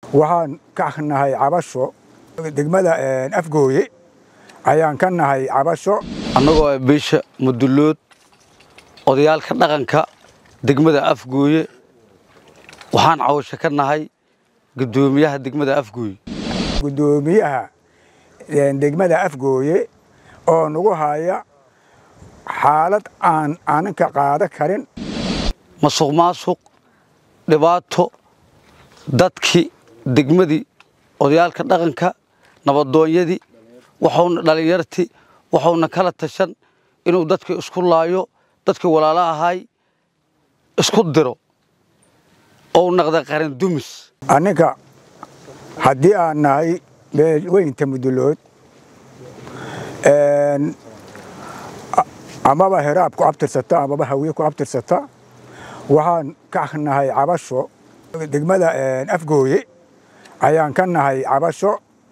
waxaan ka nahay cabasho degmada afgooye ayaan ka nahay cabasho annagoo ah beesha mudulood odayaalka dhaqanka degmada afgooye waxaan cawasho ka nahay guddoomiyaha degmada afgooye guddoomiyaha degmada afgooye oo nagu haya xaalad aan aananka qaada karin masuq maasuq dhibaato dadkii degmadii odayaalka dhaqanka nabadoonyadii waxuuna dhallinyartii waxuuna kala tashan inuu dadka isku laayo dadkii walaalo ahay isku diro ou naqda qaran dumis anninka haddii aan nahay weynta mudulood amaba heraab ku abtirsata amaba hawiye ku abtirsata waxaan ka nahay cabasho degmada afgooye ayaan ka nahay cabasho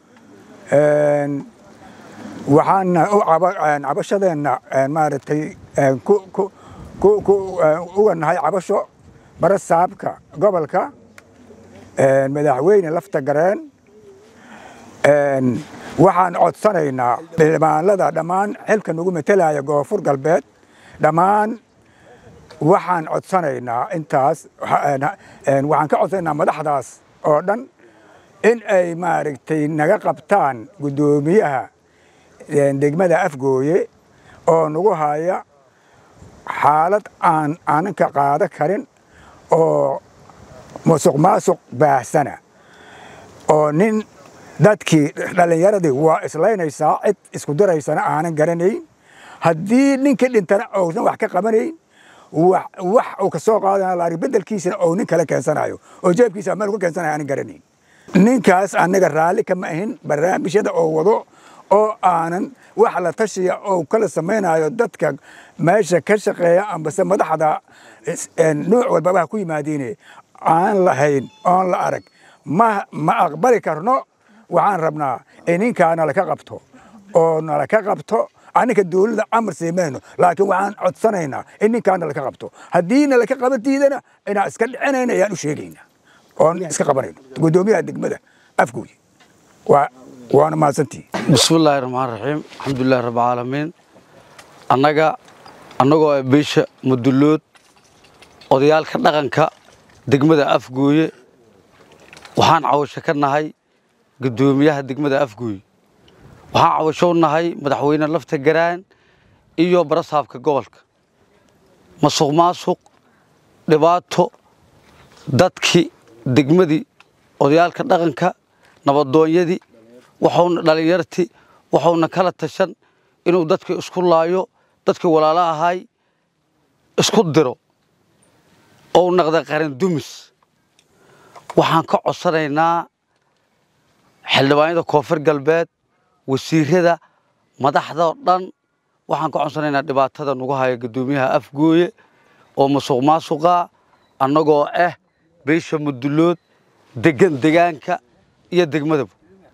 waxaana cabashadeenna maaragtay uga nahay cabasho barasaabka gobolka madaxweyne lafta gareen waxaan codsanaynaa xildhibaanada dhammaan xilka nagu metelaya koonfur galbeed dhammaan waxaan codsanaynaa intaas waxaan ka codsanaynaa madaxdaas oo dhan in ay maaragtay naga qabtaan guddoomiyaha degmada afgooye oo nagu haya xaalad aan aananka qaada karin oo musuq maasuq baahsana oo nin dadkii dhallinyaradii waa islaynaysaa cid isku diraysana aanan garanayn haddii ninkii dhintana ousan wax ka qabanayn wax uu ka soo qaadana laari beddelkiisana ou nin kale keensanayo oo jeebkiisa meel ku keensanayo aanan garanayn ninkaas annaga raalli kama ahin barnaamijyada oo wado oo aanan wax la tashiya oo kala samaynayo dadka meesha ka shaqeeya ambase madaxda nuuc walbaba ha ku yimaadiine aan lahayn oon la arag ma ma aqbali karno waxaan rabnaa in ninkaa nalaka qabto oo nalaka qabto anninka dawladda amar siimayno laakiin waxaan codsanaynaa in ninkaa nalaka qabto haddii nalaka qaban diidana inaan iska dhicinayna ayaan u sheegaynaa oon iska qabanayno guddoomiyaha degmada afgooye waana mahadsantii bismillaahi raxmaan raxiim alxamdulilahi rabbilcaalamiin annaga annagoo ah beesha mudulood odayaalka dhaqanka degmada afgooye waxaan cawasho ka nahay guddoomiyaha degmada afgooye waxaan cawasho u nahay madaxweyne lafta garaan iyo barasaabka gobolka masuq maasuq dhibaato dadkii degmadii odayaalka dhaqanka nabadoonyadii waxuuna dhallinyartii waxuuna kala tashan inuu dadka isku laayo dadkii walaalo ahay isku diro ou naqda qaran dumis waxaan ka codsanaynaa xildhibaanyada koonfur galbeed wasiirada madaxdao dhan waxaan ka codsanaynaa dhibaatada nagu haya guddoomiyaha afgooye oo masuq maasuqa annagoo ah beesha mudulood degan degaanka iyo degmadaba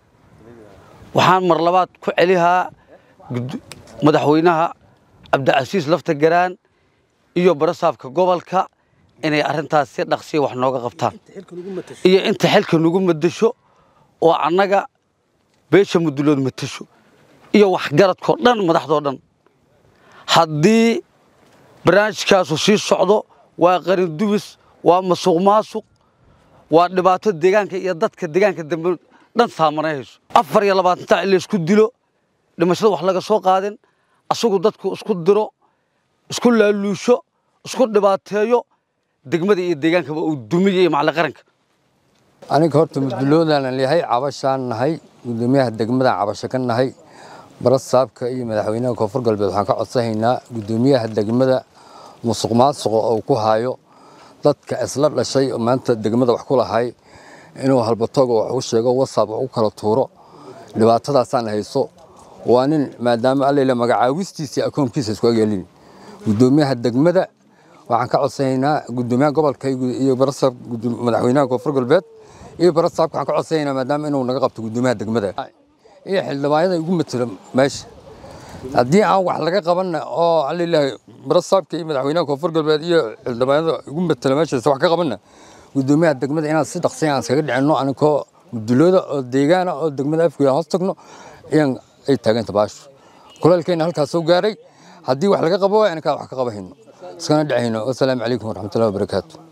waxaan mar labaad ku celihaa madaxweynaha cabdicasiis lafta garaan iyo barasaabka gobolka inay arrintaas si dhaqsiya wax nooga qabtaan iyo inta xilka nagu madasho oo annaga beesha mudulood matasho iyo waxgaradkoo dhan madaxdoo dhan haddii barnaamijkaasu sii socdo waa qarin dubis waa masuq maasuq waa dhibaato deegaanka iyo dadka deegaanka dambe dhan saamanayhayso afar iyo labaatan tac in laysku dilo dhimashada wax laga soo qaadin asagu dadku isku diro isku laaluusho isku dhibaateeyo degmada iyo deegaankaba uu dumiyo iyo macali qaranka aniga horta muduloodaanan leeyahay cabashaan nahay guddoomiyaha degmadaan cabasho ka nahay barasaabka iyo madaxweynaha koonfur galbeed waxaan ka codsanaynaa guddoomiyaha degmada musuq maasuqa oo ku hayo dadka isla dhashay oo maanta degmada wax ku lahay inuu halbatooga wax u sheego wasaab wax u kala tuuro dhibaatadaasaan hayso waa nin maadaama allele magacaawistiisa iyo akoonkiisa isku ageelin guddoomiyaha degmada waxaan ka codsanaynaa guddoomiyaha gobolka iyo barasaab madaxweynaha koonfur galbeed iyo barasaabka waxaan ka codsanaynaa maadaama inuu naga qabto guddoomiyaha degmada iyo xildhibaanyada igu matelo meesha haddii aan wax laga qabanna oo alilaahi barasaabka iyo madaxweynaha koonfur galbeed iyo xildhibaanyada igu matelo meeshaas wax ka qabanna guddoomiyaha degmada inaan si dhaqsiya aan iskaga dhicinno aninkoo mudulooda oo deegaana oo degmada afgooye aan hoos tagno ayaan ay taaganta baashu kulaylkeenna halkaas soo gaaray haddii wax laga qabo waa inakaa wax ka qabahayno iskana dhacayno wasalaamu calaykum waraxmatullahi wabarakaatu